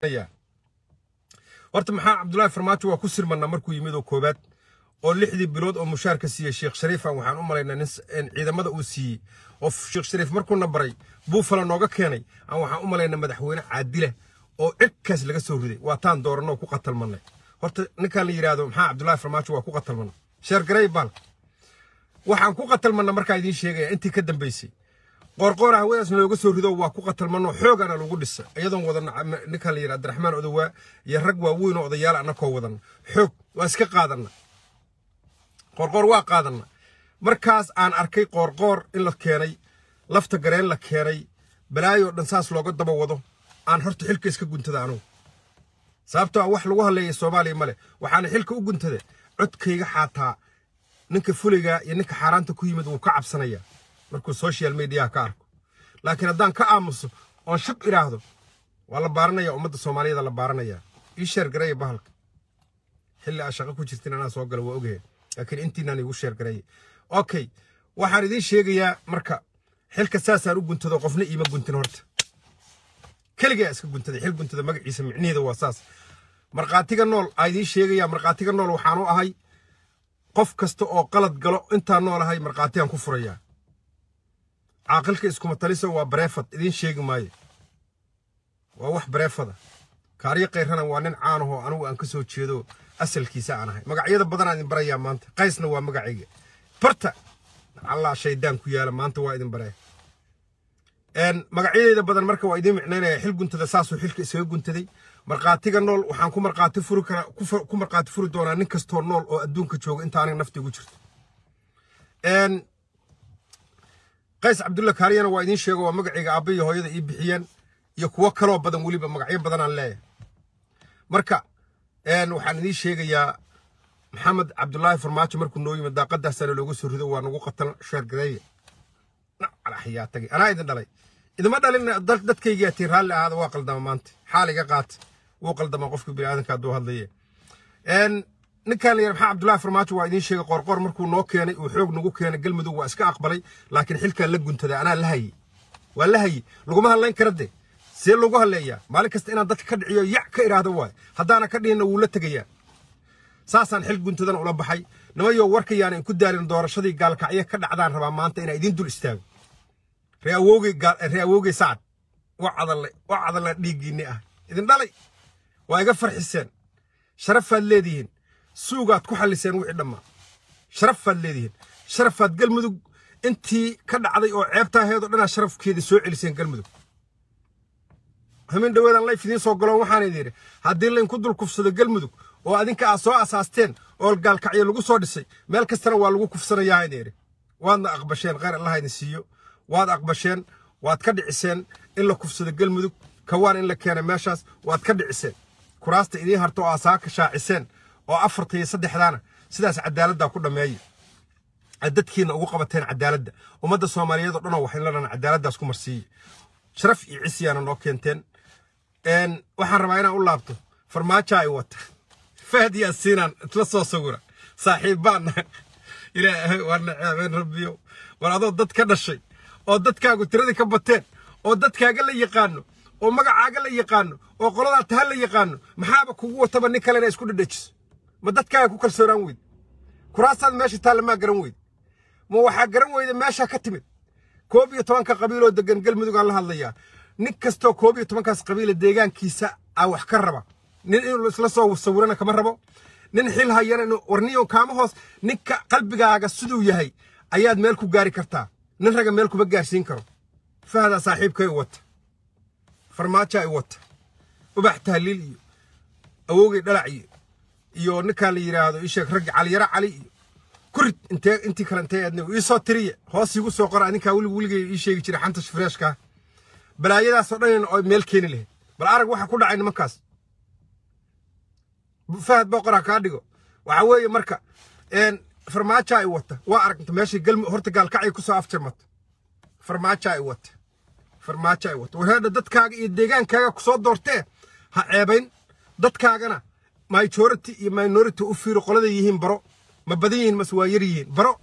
horta maxaa cabdullaahi farmaajo waa ku sirmanaa markuu yimid oo koobaad oo lixdii bilood oo mushaarka siiyey sheekh shariifan waxaan u malaynaa nin ciidamada uu siiyey oo sheekh shariif markuuna baray buufala nooga keenay aan waxaan u malaynaa madaxweyne caadila oo cirkaas laga soo riday waa taan dooranoo ku qatalmanay horta ninkaan la yidhaahdo maxaa cabdullaahi farmaajo waa ku qatalmana sheergarey baal waxaan ku qatalmana markaa idiin sheegaya intii ka dambaysay qoorqoora hawadaas nooga soo rido waa ku qatalmano xoogana lagu dhisa iyadoon wadana ninkaan la yidhaha abdiraxmaan odowaa iyo rag waaweyn oo odayaal annakoo wadana xoog waa iska qaadana qoorqoor waa qaadana markaas aan arkay qoorqoor in la keenay lafta gareen la keenay balaayoo dhan saas looga daba wado aan horta xilka iska guntada anugu sababtoo ah wax lagu hadleeya soomaaliya male waxaana xilka u guntada codkayga xaataa ninka fuliga iyo ninka xaaraanta ku yimid wuu ka cabsanayaa markuu social mediaha ka arko laakiin haddaan ka aamuso oon shab idhaahdo waa la baaranaya ummadda soomaaliyada la baaranaya ii sheergareeya bahalka xilli aa shaqo ku jirtin anaa soo gala waa ogahe laakiin intiinaan igu sheergareeya okay waxaan idiin sheegayaa marka xilka saasaan u guntado qofna iima guntin horta keligaa iska guntaday xil guntada magaciisa micniheeda waa saas markhaatiga nool aa idiin sheegayaa markhaatiga nool waxaan u ahay qof kasta oo qalad galo intaan nool ahay markhaatigaan ku furayaa caaqilka iskuma taliso waa bareefad idiin sheegi maayo waa wax bareefada kaariyo kayrana waa nin caanahoo anigu aan ka soo jeedo asalkiisa aan ahay magacyada badanaa idin barayaa maanta qaysna waa magacayga barta allah shaydaan ku yaala maanta waa idin baree magacyadeeda badan marka waa idiin micnaynaya xil guntada saasuu xilka isaga guntaday markhaatiga nool waxaan ku markhaati furi karaa ku markhaati furi doonaa nin kastoo nool oo adduunka jooga inta aniga nafta igu jirto qays cabdulla kaaliyana waa idiin sheego waa magacayga aabba iyo hooyada ii bixiyeen iyo kuwo kaloo badan weliba magacyo badanaan leeyahay marka waxaan idiin sheegayaa maxamed cabdulaahi farmaajo markuu noo yimid daaqadaasana looga soo rido waa nagu qatan sheergareeye alaxyaa tagay anaa idin dhalay idima dhalin dadkaygaa tiin raalli ahaada waa qaldama maanta xaal iga qaata wuu qaldamaa qofka biniaadanka hadduu hadlaye ninkaan la yidhi maxaa cabdullaahi farmaajo waa idiin sheegay qoorqoor markuu noo keenay uu xoog nagu keenay galmudug waa iska aqbalay laakiin xilkaan la guntada anaa la hayey waa la hayey laguma hadlayn kara de see lagu hadleeyaa maalin kasta inaan dadka ka dhiciyo yac ka idhaahdo waay haddaana ka dhihinna wuu la tegayaa saasaan xil guntadan ula baxay nimayo warkayaana inku daalin doorashadii gaalkacyo ka dhacdaan rabaa maanta inaa idiin dul istaago ree awoogey sacad wa cadalla dhiiggiinni ah idin dhalay waa iga farxiseen sharafaad leedihiin suugaad ku xalliseen wixii dhammaa sharafaad leedihiin sharafaad galmudug intii ka dhacday oo ceebtaaheedoo dhanaa sharafkeeda soo celiseen galmudug hamin dhaweedaan layf idiin soo galoon waxaan idin yidhi haddii laynku dul kufsado galmudug oo adinka aad soo asaasteen oo gaalkacyo lagu soo dhisay meel kastana waa lagu kufsanayaa idin yidhi waadna aqbasheen khayr allaha idin siiyo waad aqbasheen waad ka dhiciseen in la kufsado galmudug kawaan in la keenay meeshaas waad ka dhiciseen kuraasta idiin harto oo asaaka shaaciseen oo afarta iyo saddexdaana sidaas cadaaladdaa ku dhammeeya aad dadkiina ugu qabateen cadaaladda ummadda soomaaliyeed oo dhanoo waxayn la dhan cadaaladdaas ku marsiiye sharaf iyo cisiyaana noo keenteen waxaan rabaa inaan u laabto farmaajo ay wata fahad yaasiinaan isla soo sawira saaxiibbaanna ilaahay waa naceebeen rabbiyo war adoo dad ka dhashay oo dadkaagu tiradii ka bateen oo dadkaaga la yaqaano oo magacaaga la yaqaano oo qoladaa taha la yaqaano maxaaba kugu wataba nin kalena isku dhadhajiso ma dadkaaga ku kalsoonaan weyd kuraasaad meesha taalla maa garan weyd ma waxaa garan weyda meeshaa ka timid koob iyo tobanka qabiiloo degan galmudug aan la hadlayaa nin kastoo koob iyo tobankaas qabiila deegaankiisa aa wax ka raba nin inuu isla soo sawirana kama rabo nin xil hayana warniyo kaama hoos ninka qalbigaaga siduu yahay ayaad meel ku gaari kartaa nin raga meel kuma gaarsiin karo fahdaa saaxiibkay wata farmaajo ay wata ubax tahliil iyo awowgay dhalac iyo iyo ninkaan la yidhaahdo isheeg raggi caliyaro cali iyo kurid intee intii kale intee aadna ii soo tiriya hoos iigu soo qora adinkaa welig weligay ii sheegi jiray xanta shifreeshkaa balaayadaasoo dhan oo meel keeni lahayd bal arag waxa ku dhacay nimankaas fahad boqor ha kaa dhigo waxa weeye marka farmaajo ay wata waa aragta meeshay galmu horta gaalkacay ku soo afjarmata farmaajo ay wata farmaajo ay wata wareedha dadkaaga iyo deegaankaaga ku soo doortee ha ceebayn dadkaagana majority iyo minority u fiiro qolada yihiin baro ma badan yihiin mase waa yar yihiin baro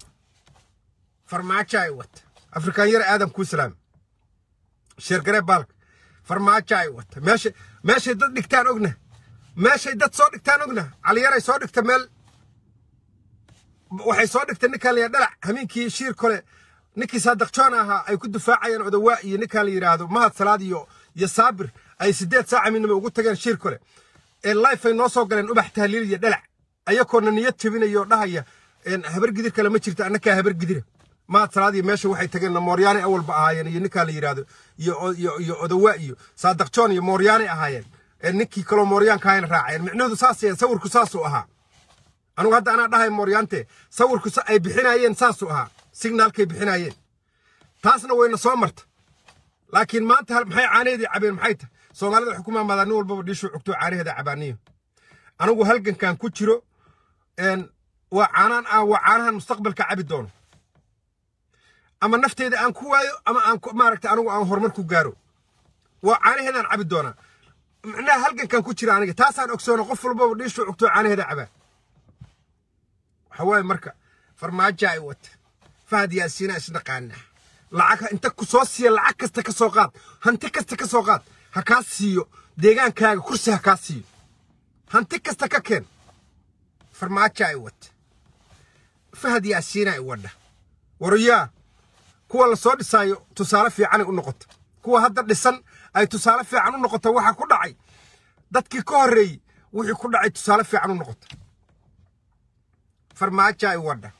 farmaajo ay wata afrikaan yar aadan kuu salaam sheergaree baalka farmaajo ay wata meesha meeshay dad dhigtaan ogna meeshay dad soo dhigtaan ogna caliyaray soo dhigta meel waxay soo dhigtay ninkaan la dhalac hamiinkii shiir kole ninkii saadaqjoon ahaa ay ku difaacayeen odawaa iyo ninkaan la yidhaahdo mahad salaad iyo iyo saabir ay siddeed saaca midnimo ugu tageen shiir kole ee life ay noo soo galeen ubax tahliil iyo dhalac ayakoona niyad jebinayoo dhahaya habar gidir kale ma jirto annakaa habar gidira mahad salaad iyo meesha waxay tageen mooryaanay awalba ahaayeen iyo ninkaan la yidhaahdo iyo odawaa iyo saadaqjoon iyo mooryaanay ahaayeen ninkii kaloo mooryaanka ahayna raaceen micnuhu saasayeen sawirku saasuu ahaa anugu hadda anaa dhahay mooryaante sawirku ay bixinayeen saasuu ahaa signaalkay bixinayeen taasna wayna soo marta laakiin maanta maxay caanaheedii cabeen maxay tahay soomaalida waxay ku maamaadaa nin walbaba dhiishuu cugto caanaheeda cabaaniyo anigu halgankan ku jiro waa caanaan ah waa caanahan mustaqbalka cabi doono ama nafteeda aan ku waayo ama aan maaragta anigu aan horumar ku gaaro waa caanaheedaan cabi doonaa macnaha halgankan ku jira aniga taasaan ogsoona qof walbaba dhiishuu cugto caanaheeda cabaa waxa waaye marka farmaajo ay wata fahad yaasiina isnaqaana lacag inta ku soo siiya lacag kasta ka soo qaad hanti kasta ka soo qaad ha kaa siiyo deegaankaaga kursi ha kaa siiyo hanti kasta ka keen farmaajo ay wata fahad yaasiina ay wadha warayaa kuwa la soo dhisaayo tusaale fiicanay u noqota kuwa hadda dhisan ay tusaale fiican u noqota waxa ku dhacay dadkii ka horreeyey wixii ku dhacay tusaale fiican u noqota farmaajo ay wadha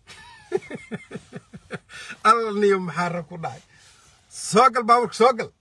alla niyo maxaa rag ku dhacay soo gal baaburka soo gal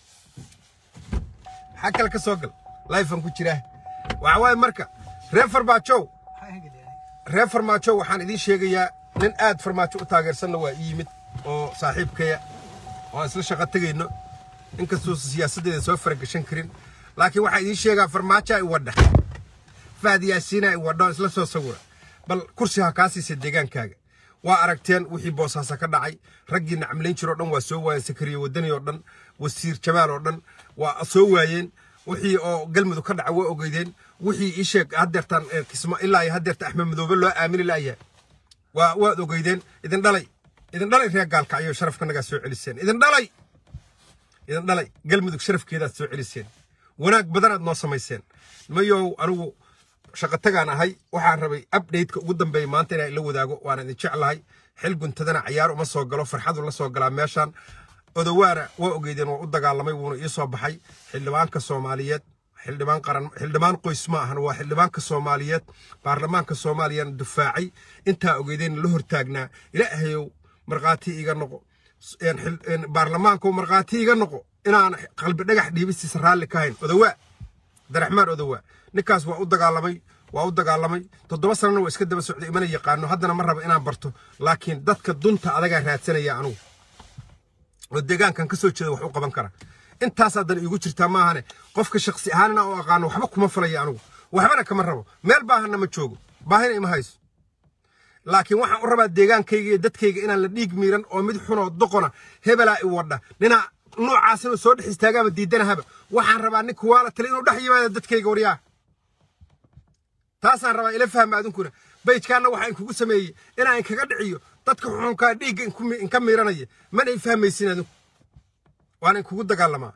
maxaa kale ka soo gal lifan ku jiraa waxa waaye marka reer farmaajow reer farmaajow waxaan idiin sheegayaa nin aad farmaajo u taageersanna waa ii yimid oo saaxiibkaya oo aan isla shaqo tegayno inkastuu siyaasaddeeda soo faragashan karin laakiin waxaa idiin sheegaa farmaajo ay wadha fahad yaasiina ay wadha oo isla soo sawira bal kursi ha kaa siisa deegaankaaga waa aragteen wixii boosaasa ka dhacay raggii nacmlayn jiroo dhan waa soo waayeen sakariye wadani oo dhan wasiir jamaal oo dhan waa soo waayeen wixii oo galmudug ka dhaca waa ogeydeen wixii ii sheeg haddeertaan kisma ilaa iyo haddeerta axmed madoobe loo aamini la'yahay waa waad ogeydeen idin dhalay idin dhalay reer gaalka ayuu sharafkanagaa soo celiseen idin dhalay idin dhalay galmudug sharafkeedaad soo celiseen wanaag badanaad noo samayseen mayow anigu shaqatagaan ahay waxaan rabay updateka ugu dambeeya maanta inaan ila wadaago waana idin jeclahay xil guntadana cayaar uma soo galo farxadu la soo galaa meeshaan odowaana waa ogeydeen waa u dagaalamay wuuna ii soo baxay xildhibaanka soomaaliyeed xildhibaan qaran xildhibaan qoys ma ahan waa xildhibaanka soomaaliyeed baarlamaanka soomaaliyana dufaacay intaa ogeydeen la hortaagnaa ilaahayow markhaati iga noqo baarlamaanku markhaati iga noqo inaan qalbi dhagax dhiibistiisa raalli ka hayn odowaa abdiraxmaan odowaa ninkaas waa u dagaalamay waa u dagaalamay toddoba sanana waa iska daba socday imana yaqaano haddana ma rabo inaan barto laakiin dadka dunta adagaa raadsanaya anugu oo deegaankan ka soo jeeda wax u qaban kara intaas haddana iigu jirtaa maahane qofka shaksi ahaan inaan u aqaano waxba kuma falaya anugu waxbana kama rabo meel baahana ma joogo baahina ima hayso laakiin waxaan u rabaa deegaankayga iyo dadkayga inaan la dhiig miiran oo mid xunoo doqona hebelaa i wadha ninaa noocaas inuu soo dhex istaagaaba diidanahaba waxaan rabaa nin kuwaala tale inuu dhex yimaado dadkayga waryaa taasaan rabaa ila fahma adunkuna bayjkaanna waxaa inkugu sameeyey inaan inkaga dhiciyo dadka xuxunkaa dhiigga inka miiranaya mana i fahmaysin adinku waana inkugu dagaalamaa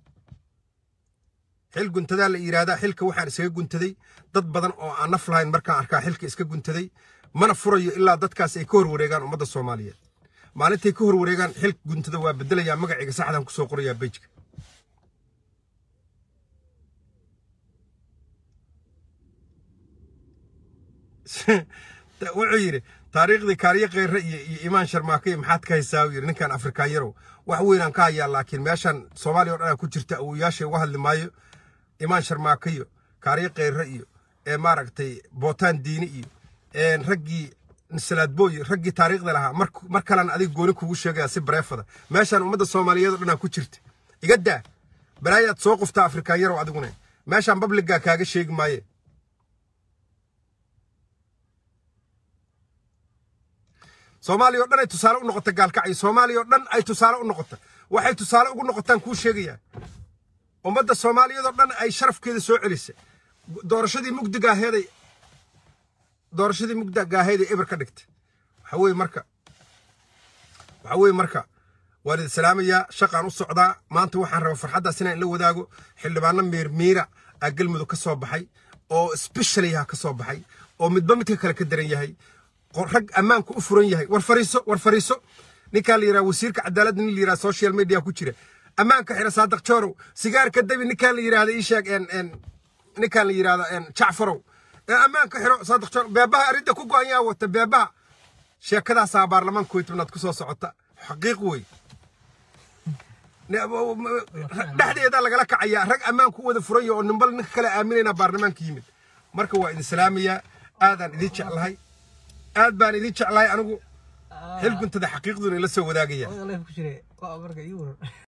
xil guntadaa la yidhaahdaa xilka waxaan iskaga guntaday dad badan oo aan naf lahayn markaan arkaa xilka iska guntaday mana furayo ilaa dadkaas ay ka hor wareegaan ummadda soomaaliyeed maalintay ka hor wareegaan xilka guntada waa bedelayaa magaciga saxdan ku soo qorayaa bejka wuxuu yidhi taariikhdii kaariyo kheyre iyo iyo imaan sharmaake maxaad ka haysaa uu yidhi ninkan afrikaan yarow wax weynaan ka hayaa laakiin meeshan soomaaliya o dhanaa ku jirta awoyaashay uga hadli maayo imaan sharmaake iyo kaariyo kheyre iyo ee maaragtay bootaan diini iyo raggii salaadbooy raggii taariikhda lahaa mar kalena adiga gooni kugu sheegaya si bareefada meeshaan ummadda soomaaliyeed oo dhanaa ku jirta iga daa balaayaad soo quftaa afrikaan yarow adiguna meeshaan babligaa kaaga sheegi maaye soomaaliya o dhan ay tusaale u noqota gaalkacyo soomaaliya oo dhan ay tusaale u noqota waxay tusaale ugu noqotaan kuu sheegayaa ummadda soomaaliyeed oo dhan ay sharafkeeda soo celisa doorashadii mugdigaaheeday doorashadii mugdigaaheeday eber ka dhigtay waxa weeye marka waxa weeye marka waan idin salaamayaa shaqaan u socdaa maanta waxaan rabaa farxaddaas inaan la wadaago xildhibaano miirmiira aa galmudug ka soo baxay oo specialyaha ka soo baxay oo midba midka kale ka daran yahay rag ammaanku u furan yahay war fariiso war fariiso ninkaa la yidhaha wasiirka cadaaladda nin la yidhaha social media ku jira ammaanka xira saadaq joorow sigaarka dabi ninkaa la yidhaahda ii sheeg ninkaan la yidhaahda jacfarow ammaanka xiro saadaq joorow beebaha arrinta ku go-an yaa wata beebaha sheekadaasaa baarlamaanka koy tobnaad ku soo socota xaqiiq wey dhexdeeda lagala kacayaa rag ammaanku u wada furan yaho oo nimbal ninka kale aaminayna baarlamaanka yimid marka waa idin salaamayaa aadaan idin jeclahay aad baan idin jeclahay anigu xilguntada xaqiiqduna ila soo wadaagaya